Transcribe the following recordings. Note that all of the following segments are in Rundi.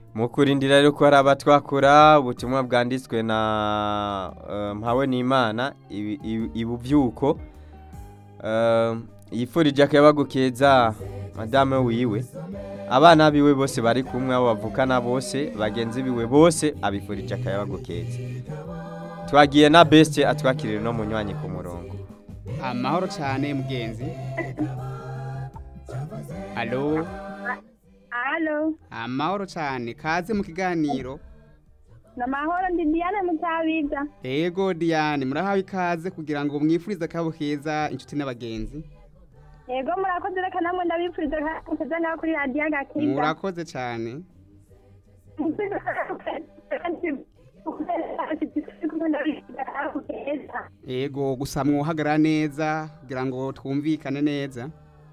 mu kurindira rero ko hari abatwakura ubutumwa bwanditswe na eh, mpawe n'imana ibi- ibi- ibuvyuko Eh, yifurije akayabagu keza madame wiwe abana biwe bose bari kumwe abo bavukana bose bagenzi biwe bose abifurije akayabagu keza twagiye na beste atwakirira no munywanyi ku murongo amahoro cyane mugenzi alo Halo, amahoro cyane kaze mu kiganiro na mahoro ndi Diane Mutabiza. ego diane murahawe ikaze kugira ngo mwifurize akabo keza inshuti n'abagenzi Yego murakoze reka namwe ndabipfuriza kaza ngaho kuri radio agakiza. murakoze cyane ego gusa mwuhagara neza kugira ngo twumvikane neza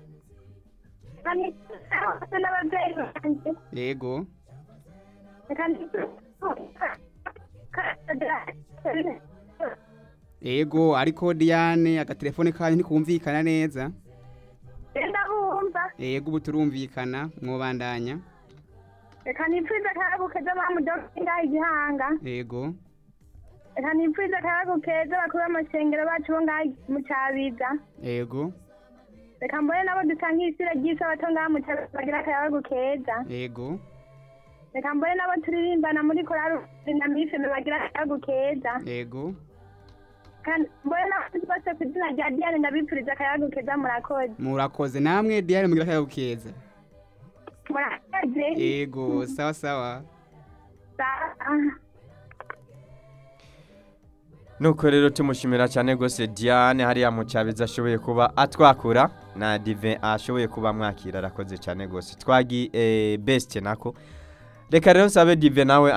n'ababyeyi banjye ego reka ego ariko diane agatelefone kanyu ntikumvikana neza ndabumva ego ubu turumvikana mwubandanya reka nipfuze akayagu keza mamu doki ngaho igihanga ego reka nipfuze akayagu keza bakuru b'amashengero bacu bo ngaho mu cabiza ego reka mbone nabo dusanga isira ry'isabato ngaho mu cabiza bagira akayagu keza ego reka mbone nabo turirimbana muri korari na mifeme bagira akayagu keza ego Kandi mbone n'abandi bose ku izina rya diane ndabipfuriza akayagu keza murakoze murakoze namwe diane mugira akayabo keza murakoze ego sawa sawa Sa- nuko rero tumushimira cyane rwose diane hariya mu cyabizi ashoboye kuba atwakura na dive ashoboye kuba mwakira arakoze cyane rwose twagi eh, best nako reka rero nsabe dive nawe